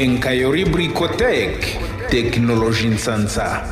kenkayori bricotec teknolojinsansa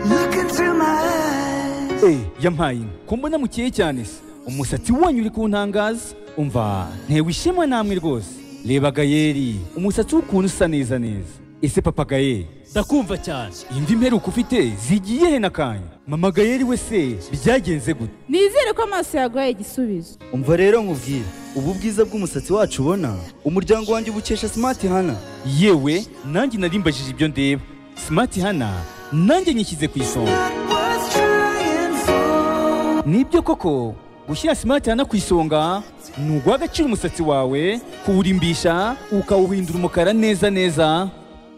Look into my eyes. Eh, yampaye inka ko mbona mukeye cyane se umusatsi wanyu uri kuntangaza umva ntewe ishema namwe rwose reba gayeri umusatsi w'ukuntu usa neza neza ese papa gayeri ndakumva cyane imvi mperuka ufite zigiye he nakanya mama gayeri we se byagenze gute nizere ko amaso yaguhaye igisubizo umva rero nkubwire ubu bwiza bw'umusatsi wacu ubona umuryango wanjye ubukesha simati hana yewe nanjye narimbajije ibyo ndeba simati hana nanjye nyishyize ku isonga Was trying for nibyo koko gushyira simati hana ku isonga ni uguha agaciro umusatsi wawe kuwurimbisha ukawuhindura umukara neza neza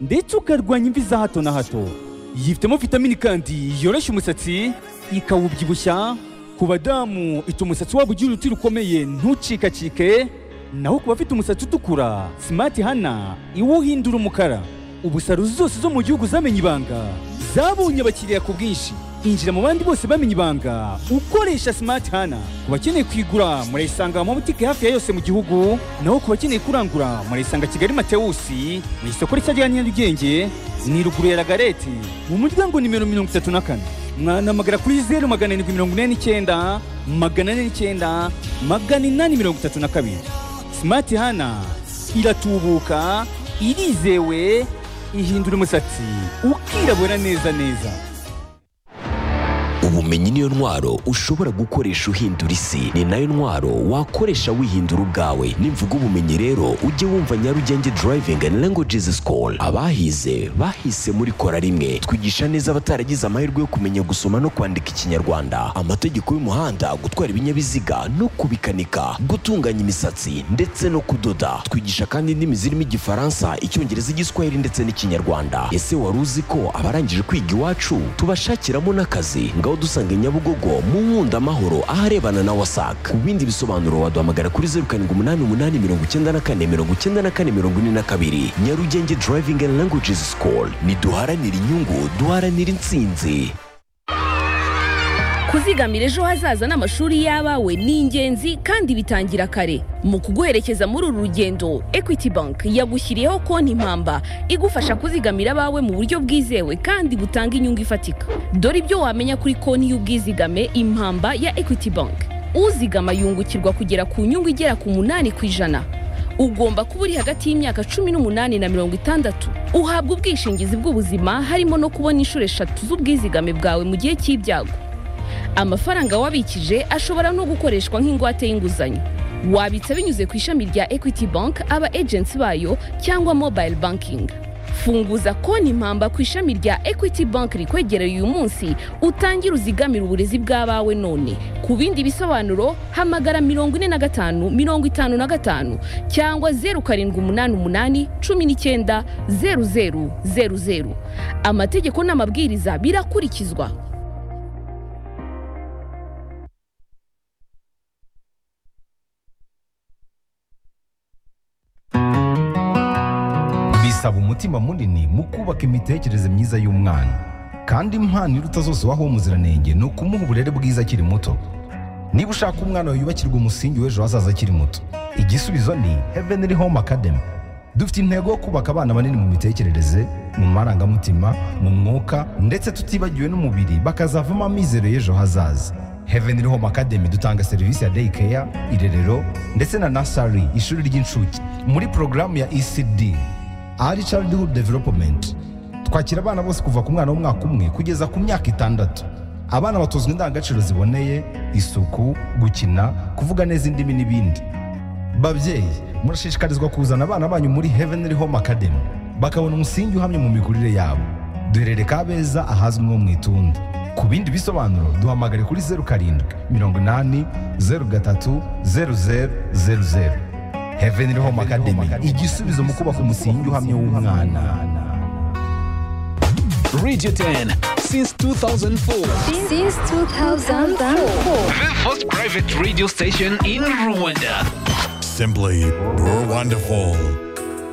ndetse ukarwanya imvi za hato na hato yifitemo vitamini kandi yoroshya umusatsi ikawubyibushya ku badamu ituma umusatsi wabo ugira uruti rukomeye ntucikacike naho ku bafite umusatsi utukura simati hana iwuhindura umukara ubu salo zose zo mu gihugu zamenye ibanga zabonye abakiriya ku bwinshi injira mu bandi bose bamenye ibanga ukoresha simati hana ku bakeneye kuyigura murayisanga mu mabutike hafi ya yose mu gihugu naho ku bakeneye kurangura murayisanga kigali matewusi mu isoko rishya rya nyarugenge ni ruguru ya lagarete mu muryango nimero mirongo itatu na kane mwanamagana kuri zeru magana arindwi mirongo ine n'icyenda magana ane n'icyenda magana inani mirongo itatu na kabiri Smart Hana iratubuka, irizewe, ihindura umusatsi ukirabura neza neza. ubumenyi niyo ntwaro ushobora gukoresha uhindura isi ni nayo ntwaro wakoresha wihindura ubwawe nimvuga ubumenyi rero ujye wumva nyarugenge driving and languages school abahize bahise muri kora rimwe twigisha neza abataragize amahirwe yo kumenya gusoma no kwandika ikinyarwanda amategeko y'umuhanda gutwara ibinyabiziga no kubikanika gutunganya imisatsi ndetse no kudoda twigisha kandi indimi zirimo igifaransa icyongereza igiswahili ndetse n'ikinyarwanda ese wari uzi ko abarangije kwiga iwacu tubashakiramo n'akazi ngaho dusanga i nyabugogo mu nkunda amahoro aharebana na wasac ku bindi bisobanuro waduhamagara kuri zeru karindwi umunani umunani mirongo icyenda na kane mirongo icyenda na kane mirongo ine na kabiri nyarugenge driving and languages school niduharanire inyungu duharanire intsinzi kuzigamira ejo hazaza n'amashuri y'abawe ni ingenzi kandi bitangira kare mu kuguherekeza muri uru rugendo equity bank yagushyiriyeho konti impamba igufasha kuzigamira abawe mu buryo bwizewe kandi butanga inyungu ifatika dore ibyo wamenya kuri konti y'ubwizigame impamba ya equity bank uzigama yungukirwa kugera ku nyungu igera ku munani ku ijana ugomba kuba uri hagati y'imyaka cumi n'umunani na mirongo itandatu uhabwa ubwishingizi bw'ubuzima harimo no kubona inshuro eshatu z'ubwizigame bwawe mu gihe cy'ibyago amafaranga wabikije ashobora no gukoreshwa nk'ingwate y'inguzanyo wabitsa binyuze ku ishami rya equity bank aba agency bayo cyangwa mobile banking funguza konti impamba ku ishami rya equity bank rikwegereye uyu munsi utangire uzigamire uburezi bw'abawe none ku bindi bisobanuro hamagara mirongo ine na gatanu mirongo itanu na gatanu cyangwa zeru karindwi umunani umunani cumi n'icyenda zeru zeru zeru zeru amategeko n'amabwiriza birakurikizwa bisaba umutima munini mu kubaka imitekerereze myiza y'umwana kandi impano iruta zose waha uwo muziranenge ni ukumuha uburere bwiza akiri muto niba ushaka umwana wawe yubakirwa umusingi w'ejo hazaza akiri muto igisubizo ni heavenly home academy dufite intego yo kubaka abana banini mu mitekerereze mu marangamutima mu mwuka ndetse tutibagiwe n'umubiri bakazavamo amizero y'ejo hazaza heavenly home academy dutanga serivisi ya day care irerero ndetse na nasari ishuri ry'incuke muri porogaramu ya ecd Early Childhood Development. Twakira abana bose kuva ku mwana w'umwaka umwe kugeza ku myaka itandatu. Abana batozwa indangagaciro ziboneye, isuku, gukina, kuvuga neza indimi n'ibindi. Babyeyi, murashishikarizwa kuzana abana banyu muri Heavenly Home Academy bakabona umusingi uhamye mu mikurire yabo. Duherereye Kabeza ahazwi nko mu Itunda. Ku bindi bisobanuro duhamagare kuri zeru karindwi mirongo inani zeru gatatu zeru zeru zeru zeru. Heavenly Home Academy igisubizo mu kubaka umusingi uhamye w'umwana. radio 10 since 2004 Since 2004. the first private radio station in rwanda Simply, we're wonderful.